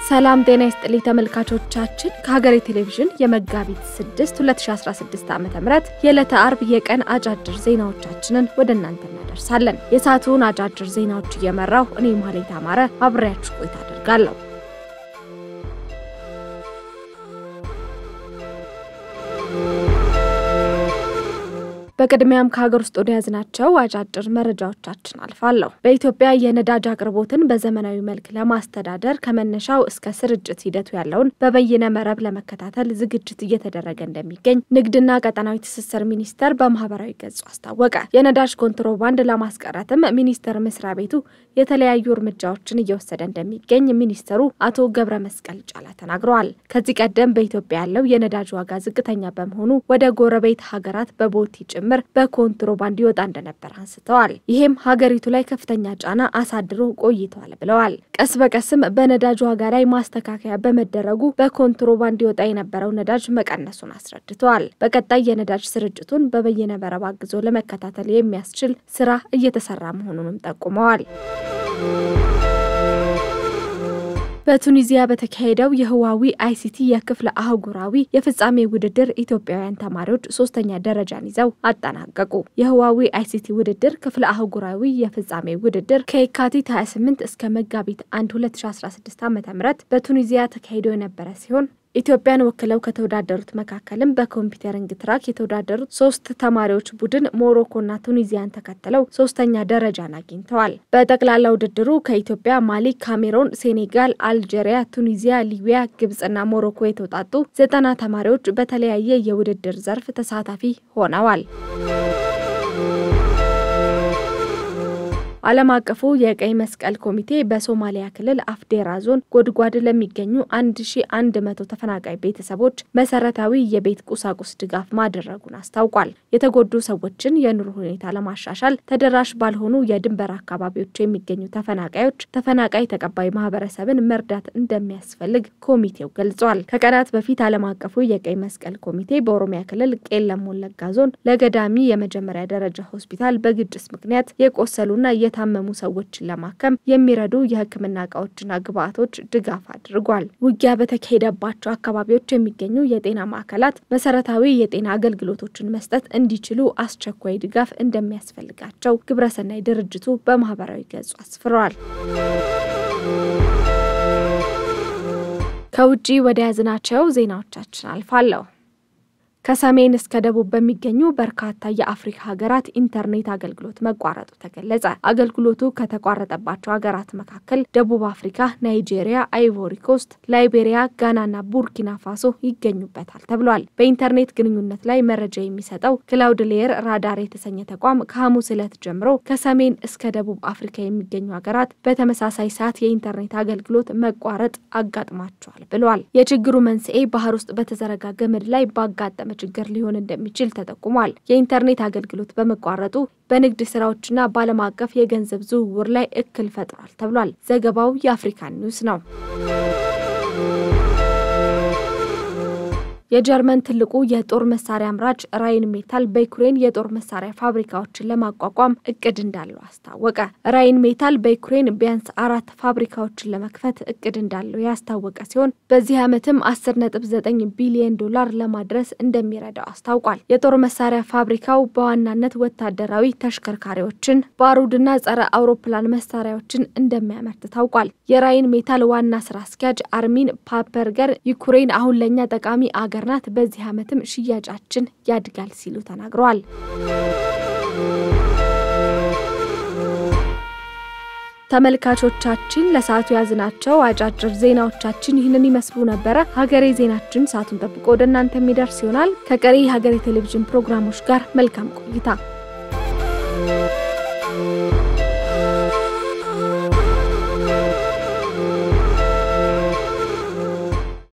ሰላም ጤና ይስጥልኝ ተመልካቾቻችን፣ ከሀገሬ ቴሌቪዥን የመጋቢት 6 2016 ዓ ም የዕለተ አርብ የቀን አጫጭር ዜናዎቻችንን ወደ እናንተ እናደርሳለን። የሰዓቱን አጫጭር ዜናዎች እየመራው እኔ ማሌት አማረ አብሬያችሁ ቆይታ አደርጋለሁ። በቅድሚያም ከሀገር ውስጥ ወደ ያዝናቸው አጫጭር መረጃዎቻችን አልፋለሁ። በኢትዮጵያ የነዳጅ አቅርቦትን በዘመናዊ መልክ ለማስተዳደር ከመነሻው እስከ ስርጭት ሂደቱ ያለውን በበይነ መረብ ለመከታተል ዝግጅት እየተደረገ እንደሚገኝ ንግድና ቀጠናዊ ትስስር ሚኒስቴር በማህበራዊ ገጹ አስታወቀ። የነዳጅ ኮንትሮባንድ ለማስቀረትም ሚኒስቴር መስሪያ ቤቱ የተለያዩ እርምጃዎችን እየወሰደ እንደሚገኝ ሚኒስትሩ አቶ ገብረ መስቀል ጫላ ተናግረዋል። ከዚህ ቀደም በኢትዮጵያ ያለው የነዳጅ ዋጋ ዝቅተኛ በመሆኑ ወደ ጎረቤት ሀገራት በቦቲ ጭምር በኮንትሮባንድ ይወጣ እንደነበር አንስተዋል። ይህም ሀገሪቱ ላይ ከፍተኛ ጫና አሳድሮ ቆይተዋል ብለዋል። ቀስ በቀስም በነዳጅ ዋጋ ላይ ማስተካከያ በመደረጉ በኮንትሮባንድ ይወጣ የነበረው ነዳጅ መቀነሱን አስረድተዋል። በቀጣይ የነዳጅ ስርጭቱን በበይነ መረብ አግዞ ለመከታተል የሚያስችል ስራ እየተሰራ መሆኑንም ጠቁመዋል። በቱኒዚያ በተካሄደው የህዋዊ አይሲቲ የክፍለ አህጉራዊ የፍጻሜ ውድድር ኢትዮጵያውያን ተማሪዎች ሶስተኛ ደረጃን ይዘው አጠናቀቁ። የህዋዊ አይሲቲ ውድድር ክፍለ አህጉራዊ የፍጻሜ ውድድር ከየካቲት 28 እስከ መጋቢት 1 2016 ዓ ም በቱኒዚያ ተካሂዶ የነበረ ሲሆን ኢትዮጵያን ወክለው ከተወዳደሩት መካከልም በኮምፒውተሪንግ ትራክ የተወዳደሩት ሶስት ተማሪዎች ቡድን ሞሮኮና ቱኒዚያን ተከትለው ሶስተኛ ደረጃን አግኝተዋል። በጠቅላላ ውድድሩ ከኢትዮጵያ፣ ማሊ፣ ካሜሮን፣ ሴኔጋል፣ አልጄሪያ፣ ቱኒዚያ፣ ሊቢያ፣ ግብጽና ሞሮኮ የተውጣጡ ዘጠና ተማሪዎች በተለያየ የውድድር ዘርፍ ተሳታፊ ሆነዋል። ዓለም አቀፉ የቀይ መስቀል ኮሚቴ በሶማሊያ ክልል አፍዴራ ዞን ጎድጓድ ለሚገኙ 1100 ተፈናቃይ ቤተሰቦች መሰረታዊ የቤት ቁሳቁስ ድጋፍ ማድረጉን አስታውቋል። የተጎዱ ሰዎችን የኑሮ ሁኔታ ለማሻሻል ተደራሽ ባልሆኑ የድንበር አካባቢዎች የሚገኙ ተፈናቃዮች ተፈናቃይ ተቀባይ ማህበረሰብን መርዳት እንደሚያስፈልግ ኮሚቴው ገልጿል። ከቀናት በፊት ዓለም አቀፉ የቀይ መስቀል ኮሚቴ በኦሮሚያ ክልል ቄለም ወለጋ ዞን ለገዳሚ የመጀመሪያ ደረጃ ሆስፒታል በግጭት ምክንያት የቆሰሉና የታመሙ ሰዎችን ለማከም የሚረዱ የሕክምና እቃዎችና ግብዓቶች ድጋፍ አድርጓል። ውጊያ በተካሄደባቸው አካባቢዎች የሚገኙ የጤና ማዕከላት መሰረታዊ የጤና አገልግሎቶችን መስጠት እንዲችሉ አስቸኳይ ድጋፍ እንደሚያስፈልጋቸው ግብረሰናይ ድርጅቱ በማህበራዊ ገጹ አስፍረዋል። ከውጭ ወደ ያዝናቸው ዜናዎቻችን አልፋለሁ። ከሰሜን እስከ ደቡብ በሚገኙ በርካታ የአፍሪካ ሀገራት ኢንተርኔት አገልግሎት መቋረጡ ተገለጸ። አገልግሎቱ ከተቋረጠባቸው ሀገራት መካከል ደቡብ አፍሪካ፣ ናይጄሪያ፣ አይቮሪ ኮስት፣ ላይቤሪያ፣ ጋናና ቡርኪና ፋሶ ይገኙበታል ተብሏል። በኢንተርኔት ግንኙነት ላይ መረጃ የሚሰጠው ክላውድ ሌየር ራዳር የተሰኘ ተቋም ከሐሙስ ዕለት ጀምሮ ከሰሜን እስከ ደቡብ አፍሪካ የሚገኙ ሀገራት በተመሳሳይ ሰዓት የኢንተርኔት አገልግሎት መቋረጥ አጋጥሟቸዋል ብሏል። የችግሩ መንስኤ ባህር ውስጥ በተዘረጋ ገመድ ላይ ባጋጠመ ችግር ሊሆን እንደሚችል ተጠቁሟል። የኢንተርኔት አገልግሎት በመቋረጡ በንግድ ስራዎችና በዓለም አቀፍ የገንዘብ ዝውውር ላይ እክል ፈጥሯል ተብሏል። ዘገባው የአፍሪካን ኒውስ ነው። የጀርመን ትልቁ የጦር መሳሪያ አምራች ራይን ሜታል በዩክሬን የጦር መሳሪያ ፋብሪካዎችን ለማቋቋም እቅድ እንዳለው አስታወቀ። ራይን ሜታል በዩክሬን ቢያንስ አራት ፋብሪካዎችን ለመክፈት እቅድ እንዳለው ያስታወቀ ሲሆን በዚህ ዓመትም 10.9 ቢሊዮን ዶላር ለማድረስ እንደሚረዳው አስታውቋል። የጦር መሳሪያ ፋብሪካው በዋናነት ወታደራዊ ተሽከርካሪዎችን፣ ባሩድና ጸረ አውሮፕላን መሳሪያዎችን እንደሚያመርት ታውቋል። የራይን ሜታል ዋና ስራ አስኪያጅ አርሚን ፓፐርገር ዩክሬን አሁን ለእኛ ጠቃሚ አገር ናት፣ በዚህ ዓመትም ሽያጫችን ያድጋል ሲሉ ተናግረዋል። ተመልካቾቻችን ለሰዓቱ ያዝናቸው አጫጭር ዜናዎቻችን ይህንን ይመስሉ ነበረ። ሀገሬ ዜናችን ሰዓቱን ጠብቆ ወደ እናንተ የሚደርስ ይሆናል። ከቀሪ የሀገሬ ቴሌቪዥን ፕሮግራሞች ጋር መልካም ቆይታ